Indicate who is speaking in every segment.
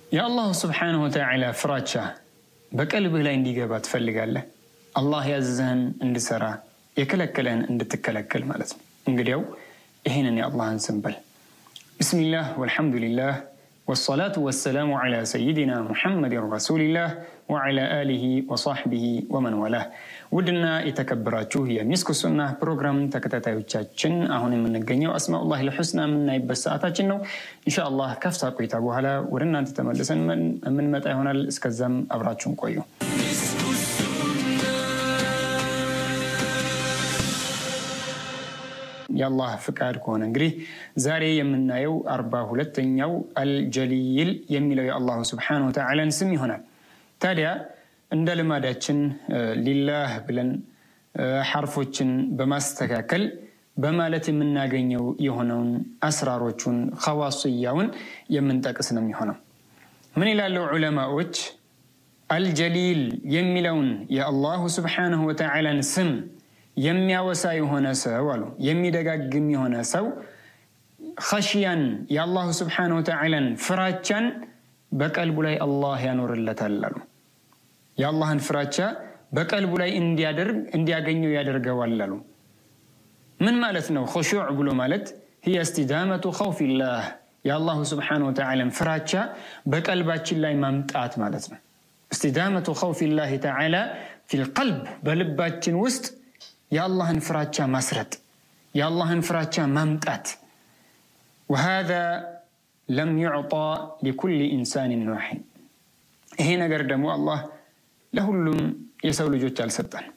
Speaker 1: የአላሁ ስብሓነሁ ወተዓላ ፍራቻ በቀልብህ ላይ እንዲገባ ትፈልጋለህ? አላህ ያዘዘህን እንድሰራ የከለከለህን እንድትከለከል ማለት ነው። እንግዲያው ይህንን የአላህን ስም በል። ብስሚላህ ወልሐምዱሊላህ ወሰላቱ ወሰላሙ ዓላ ሰይድና ሙሐመድን ረሱሊላህ ወዓላ አሊሂ ወሳሕቢሂ ወመን ወላህ። ውድና የተከበራችሁ የሚስኩ ሱና ፕሮግራም ተከታታዮቻችን አሁን የምንገኘው አስማኡላህ ልሑስና የምናይበት ሰዓታችን ነው። ኢንሻአላህ ከፍታ ቆይታ በኋላ ወደ እናንተ ተመልሰን የምንመጣ ይሆናል። እስከዛም አብራችሁን ቆዩ። የአላህ ፍቃድ ከሆነ እንግዲህ ዛሬ የምናየው አርባ ሁለተኛው አልጀሊል የሚለው የአላሁ ስብሓነሁ ወተዓላን ስም ይሆናል። ታዲያ እንደ ልማዳችን ሊላህ ብለን ሐርፎችን በማስተካከል በማለት የምናገኘው የሆነውን አስራሮቹን ኸዋስያውን የምንጠቅስ ነው የሚሆነው። ምን ይላሉ ዑለማዎች? አልጀሊል የሚለውን የአላሁ ስብሓነሁ ወተዓላን ስም የሚያወሳ የሆነ ሰው አሉ የሚደጋግም የሆነ ሰው ኸሽያን የአላሁ ስብሓነሁ ወተዓላን ፍራቻን በቀልቡ ላይ አላህ ያኖርለታል አሉ። የአላህን ፍራቻ በቀልቡ ላይ እንዲያደርግ እንዲያገኘው ያደርገዋል አሉ። ምን ማለት ነው? ኹሹዕ ብሎ ማለት ሂየ እስቲዳመቱ ኸውፊላህ የአላሁ ስብሓነሁ ወተዓላን ፍራቻ በቀልባችን ላይ ማምጣት ማለት ነው። እስቲዳመቱ ኸውፊላህ ተዓላ ፊልቀልብ በልባችን ውስጥ የአላህን ፍራቻ ማስረጥ የአላህን ፍራቻ ማምጣት ወሃዛ ለም ዩዕጣ ሊኩል ኢንሳንን ዋሒድ ይሄ ነገር ደግሞ አላህ ለሁሉም የሰው ልጆች አልሰጠን።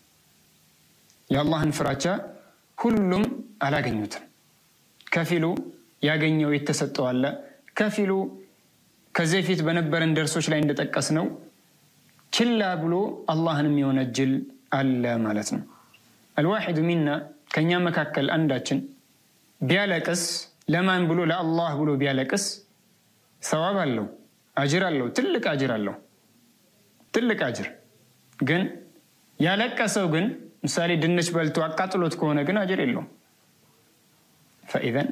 Speaker 1: የአላህን ፍራቻ ሁሉም አላገኙትም። ከፊሉ ያገኘው የተሰጠው አለ። ከፊሉ ከዚህ ፊት በነበረን ደርሶች ላይ እንደጠቀስ ነው ችላ ብሎ አላህንም የሆነ ጅል አለ ማለት ነው። አልዋሒዱ ሚና ከእኛ መካከል አንዳችን ቢያለቅስ ለማን ብሎ ለአላህ ብሎ ቢያለቅስ ሰዋብ አለው፣ አጅር አለው፣ ትልቅ አጅር አለው፣ ትልቅ አጅር። ግን ያለቀሰው ግን ምሳሌ ድንች በልቶ አቃጥሎት ከሆነ ግን አጅር የለውም። ፈኢዘን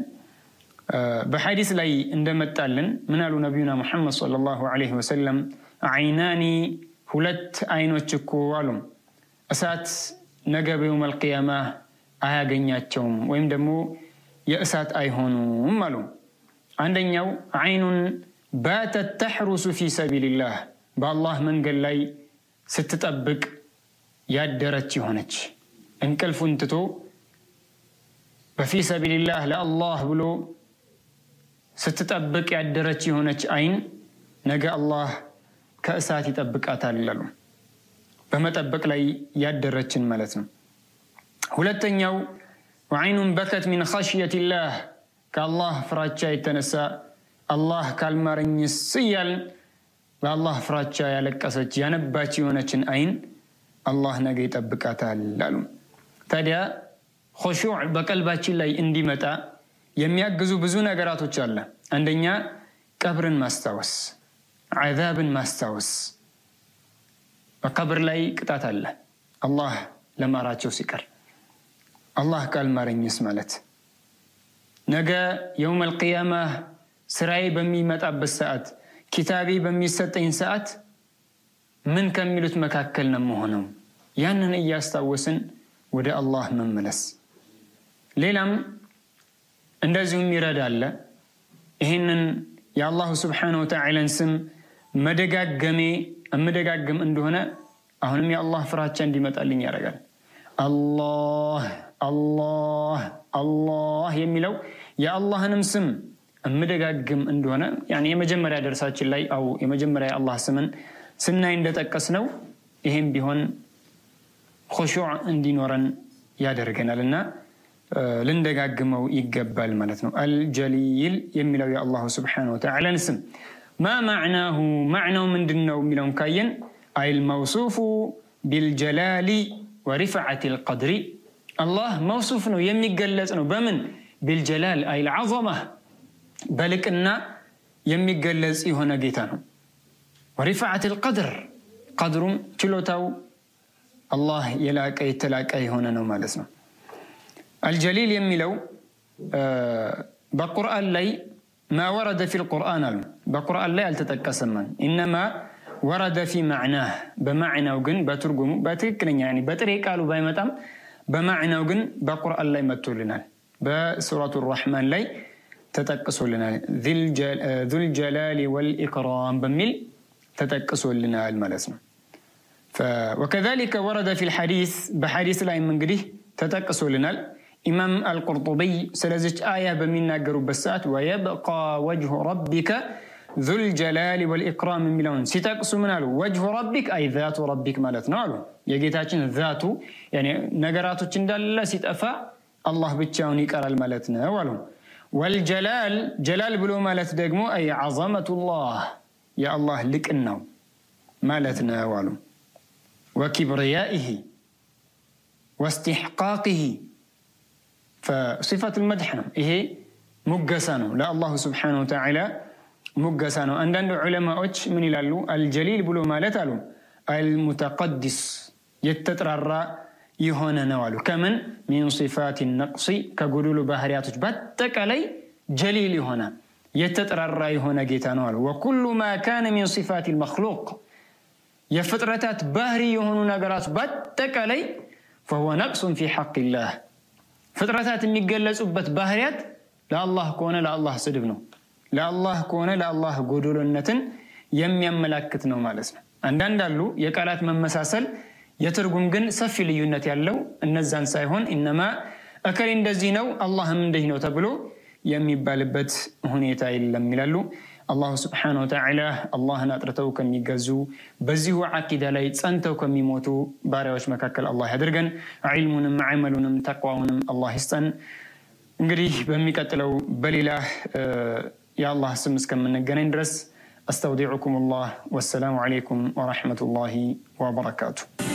Speaker 1: በሐዲስ ላይ እንደመጣልን ምን አሉ ነቢዩና ሙሐመድ ሰለላሁ ዐለይሂ ወሰለም አይናኒ ሁለት አይኖች እኮ አሉ እሳት ነገ በየውመል ቂያማ አያገኛቸውም ወይም ደግሞ የእሳት አይሆኑም አሉ። አንደኛው አይኑን ባተት ተሕሩሱ ፊ ሰቢልላህ በአላህ መንገድ ላይ ስትጠብቅ ያደረች የሆነች እንቅልፉን ትቶ በፊ ሰቢልላህ ለአላህ ብሎ ስትጠብቅ ያደረች የሆነች አይን ነገ አላህ ከእሳት ይጠብቃታል አሉ። በመጠበቅ ላይ ያደረችን ማለት ነው። ሁለተኛው ወዐይኑን በከት ሚን ኸሽየቲላህ ከአላህ ፍራቻ የተነሳ አላህ ካልማረኝስ እያልን በአላህ ፍራቻ ያለቀሰች ያነባች የሆነችን አይን አላህ ነገ ይጠብቃታል አሉ። ታዲያ ኹሹዕ በቀልባችን ላይ እንዲመጣ የሚያግዙ ብዙ ነገራቶች አለ። አንደኛ ቀብርን ማስታወስ፣ ዓዛብን ማስታወስ በቀብር ላይ ቅጣት አለ። አላህ ለማራቸው ሲቀር አላህ ካልማረኝስ ማለት ነገ የውመል ቂያማ ስራዬ በሚመጣበት ሰዓት ኪታቤ በሚሰጠኝ ሰዓት ምን ከሚሉት መካከል ነው መሆነው? ያንን እያስታወስን ወደ አላህ መመለስ። ሌላም እንደዚሁም ይረዳለ ይህንን የአላሁ ስብሓነሁ ወተዓላን ስም መደጋገሜ እምደጋግም እንደሆነ አሁንም የአላህ ፍራቻ እንዲመጣልኝ ያደርጋል። አላህ አላህ አላህ የሚለው የአላህንም ስም እምደጋግም እንደሆነ የመጀመሪያ ደርሳችን ላይ አው የመጀመሪያ የአላህ ስምን ስናይ እንደጠቀስ ነው። ይሄም ቢሆን ኹሹዕ እንዲኖረን ያደርገናል እና ልንደጋግመው ይገባል ማለት ነው። አልጀሊል የሚለው የአላሁ ስብሓነሁ ወተዓላን ስም ማ ማዕናሁ ማዕናው ምንድን ነው የሚለውን ካየን አይል መውሱፉ ቢልጀላሊ ወሪፍዓት ልቀድሪ አላህ መውሱፍ ነው የሚገለጽ ነው። በምን ቢልጀላል አይል ዐዘማ በልቅና የሚገለጽ የሆነ ጌታ ነው። ወሪፍዓት ልቀድር ቀድሩም ችሎታው አላህ የላቀ የተላቀ የሆነ ነው ማለት ነው። አልጀሊል የሚለው በቁርአን ላይ ማ ወረደ ፊ ልቁርአን አሉ በቁርአን ላይ አልተጠቀሰምን ኢነማ ወረደ ፊ ማዕናህ በማዕናው ግን በትርጉሙ በትክክለኛ በጥሬ ቃሉ ባይመጣም በማዕናው ግን በቁርአን ላይ መጥቶልናል በሱረቱ ራሕማን ላይ ተጠቅሶልናል ዙልጀላሊ ወልኢክራም በሚል ተጠቅሶልናል ማለት ነው ወከዛሊከ ወረደ ፊ ልሐዲስ በሐዲስ ላይም እንግዲህ ተጠቅሶልናል ኢማም አልቁርጡቢይ ስለዚች አያ በሚናገሩበት ሰዓት ወየብቃ ወጅሁ ረቢከ ዙልጀላሊ ወልኢክራም የሚለውን ሲጠቅሱ ምን አሉ ወጅሁ ረቢክ አይ ዛቱ ረቢክ ማለት ነው አሉ የጌታችን ዛቱ ነገራቶች እንዳለ ሲጠፋ አላህ ብቻውን ይቀራል ማለት ነው አሉ ወልጀላል ጀላል ብሎ ማለት ደግሞ አይ ዐዘመቱላህ የአላህ ልቅናው ማለት ነው አሉ ወኪብርያኢህ ወስትሕቃቅህ ሲፈት ልመድሕ ነው ይሄ ሙገሳ ነው ለአላሁ ስብሓነሁ ወተዓላ ሙገሳ ነው አንዳንድ ዑለማዎች ምን ይላሉ አልጀሊል ብሎ ማለት አሉ አልሙተቀድስ የተጥራራ የሆነ ነው አሉ ከምን ሚን ሲፋት ነቅሲ ከጎዶሎ ባህርያቶች በአጠቃላይ ጀሊል የሆነ የተጠራራ የሆነ ጌታ ነው አሉ ወኩሉ ማ ካነ ሚን ሲፋት ልመክሉቅ የፍጥረታት ባህሪ የሆኑ ነገራት በአጠቃላይ ፈሁወ ነቅሱን ፊ ሐቅላህ ፍጥረታት የሚገለጹበት ባህርያት ለአላህ ከሆነ ለአላህ ስድብ ነው ለአላህ ከሆነ ለአላህ ጎዶሎነትን የሚያመላክት ነው ማለት ነው አንዳንድ አሉ የቃላት መመሳሰል የትርጉም ግን ሰፊ ልዩነት ያለው እነዛን ሳይሆን እነማ እከሌ እንደዚህ ነው አላህም እንደዚህ ነው ተብሎ የሚባልበት ሁኔታ የለም ይላሉ አላሁ ስብሓነ ወተዓላ አላህን አጥርተው ከሚገዙ በዚሁ ዓቂዳ ላይ ጸንተው ከሚሞቱ ባሪያዎች መካከል አላህ ያድርገን ዒልሙንም ዓመሉንም ተቅዋውንም አላህ ይስጠን እንግዲህ በሚቀጥለው በሌላ የአላህ ስም እስከምንገናኝ ድረስ አስተውዲዑኩም ላህ ወሰላሙ ዓለይኩም ወረሕመቱላሂ ወበረካቱ